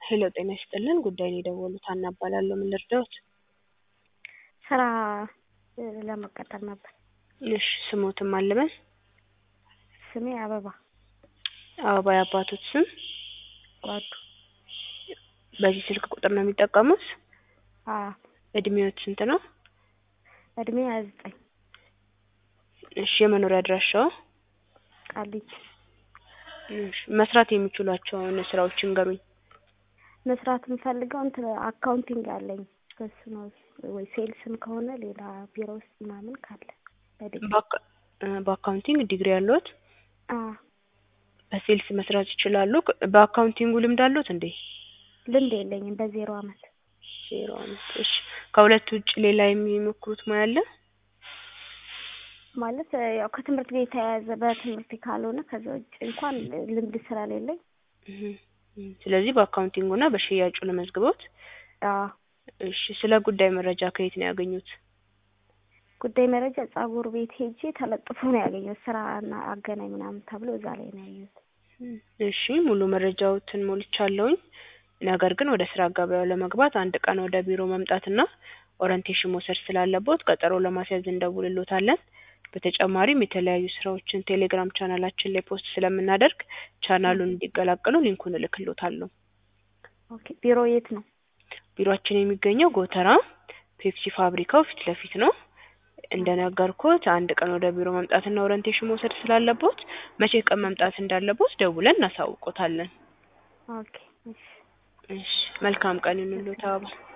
ሄሎ ጤና ይስጥልን ጉዳይን የደወሉት ሀና እባላለሁ ምን ልርዳዎት ስራ ለመቀጠር ነበር። እሺ ስሞትን ማን ልበል ስሜ አበባ አበባ የአባቶት ስም ጓዱ። በዚህ ስልክ ቁጥር ነው የሚጠቀሙት አዎ እድሜዎት ስንት ነው እድሜ ሀያ ዘጠኝ እሺ የመኖሪያ አድራሻው ቃሊቲ እሺ መስራት የሚችሏቸውን ስራዎች ይንገሩኝ መስራት የምፈልገው እንትን አካውንቲንግ አለኝ በሱ ነው ወይ ሴልስም ከሆነ ሌላ ቢሮ ውስጥ ምናምን ካለ በዲግሪ በአካ- በአካውንቲንግ ዲግሪ ያለዎት አዎ በሴልስ መስራት ይችላሉ በአካውንቲንጉ ልምድ አለዎት እንዴ ልምድ የለኝም በዜሮ አመት ዜሮ አመት እሺ ከሁለት ውጭ ሌላ የሚሞክሩት ሙያ አለ ማለት ያው ከትምህርት ጋር የተያያዘ በትምህርት ካልሆነ ከዛ ውጭ እንኳን ልምድ ስለሌለኝ እህ እህ ስለዚህ በአካውንቲንጉ እና በሽያጩ ለመዝግቦት አዎ እሺ ስለ ጉዳይ መረጃ ከየት ነው ያገኙት ጉዳይ መረጃ ጸጉር ቤት ሄጄ ተለጥፎ ነው ያገኘሁት ስራና አገናኝ ምናምን ተብሎ እዛ ላይ ነው ያየሁት እሺ ሙሉ መረጃዎትን ሞልቻለሁኝ ነገር ግን ወደ ስራ ገበያው ለመግባት አንድ ቀን ወደ ቢሮ መምጣትና ኦሪንቴሽን መውሰድ ስላለቦት ቀጠሮ ለማስያዝ እንደውልሎታለን በተጨማሪም የተለያዩ ስራዎችን ቴሌግራም ቻናላችን ላይ ፖስት ስለምናደርግ ቻናሉን እንዲቀላቀሉ ሊንኩን እልክሎታለሁ ኦኬ ቢሮ የት ነው ቢሮአችን የሚገኘው ጎተራ ፔፕሲ ፋብሪካው ፊት ለፊት ነው እንደነገርኩት አንድ ቀን ወደ ቢሮ መምጣትና ኦሪንቴሽን መውሰድ ስላለቦት መቼ ቀን መምጣት እንዳለቦት ደውለን እናሳውቆታለን ኦኬ እሺ እሺ መልካም ቀን ይሁንልዎት አበባ